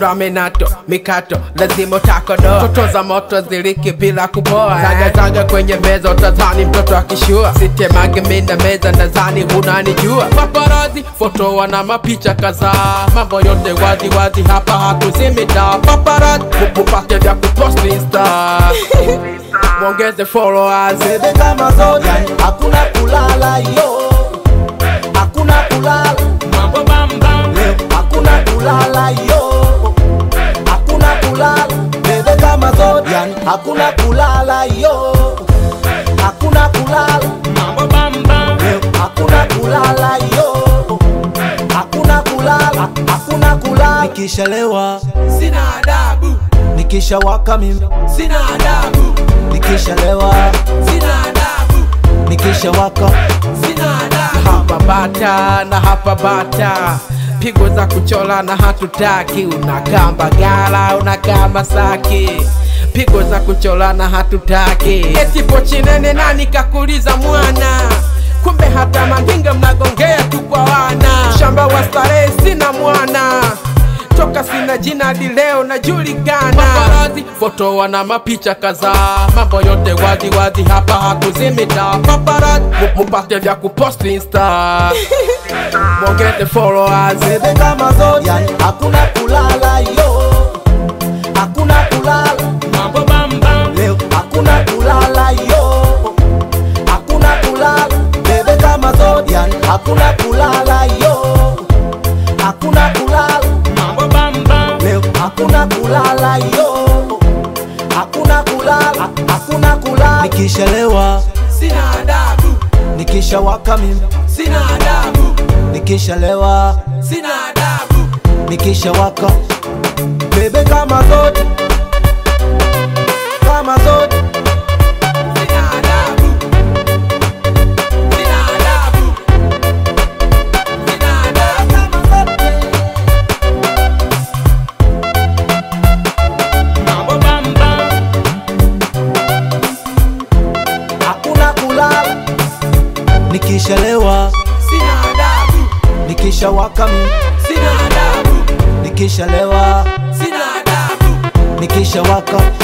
raminato mikato lazima utakodoa toto za moto ziliki bila kuboa zagazaga kwenye meza utazani mtoto akishua sitemage mina meza nadhani hunanijua paparazi foto wana mapicha kadhaa mambo yote wazi wazi hapa hakuzimita paparazi mupate vya kupost insta mwongeze followers bebe kama zote hakuna kulala yo hakuna kulala mambo bambam leo hakuna kulala yo hakuna kulala bebe kama zote yani hakuna kulala yo hakuna kulala mambo bambam leo hakuna kulala yo hakuna kulala hakuna kulala nikishalewa sina adabu nikishawaka mimi sina adabu nikishalewa sina adabu nikishawaka sina adabu hapa bata na hapa bata pigo za kuchola na hatutaki unakaa mbagala unakaa masaki pigo za kuchola na hatutaki eti pochinene nani kakuliza mwana kumbe hata mandinga mnagongea tu kwa wana shamba wa starehe sina mwana toka sina jina hadi leo najulikana paparazi foto wana mapicha kadhaa mambo yote wazi wazi hapa hakuzimita paparazi mu- mupate vya kupost insta mwongeze followers bebe kama zote yani hakuna kulala yo hakuna kulala mambo bambam leo hakuna kulala yo hakuna kulala bebe kama zote yani hakuna kulala yo hakuna kulala mambo bambam leo hakuna kulala yo hakuna kulala hakuna kulala nikishalewa sina adabu nikishawaka mimi sina adabu nikishalewa sina adabu nikishawaka bebe kama zote kama zote sina adabu sina adabu sina adabu mambo bambam hakuna kulala nikishalewa sina adabu nikishawaka mimi sina adabu nikishalewa sina adabu nikishawaka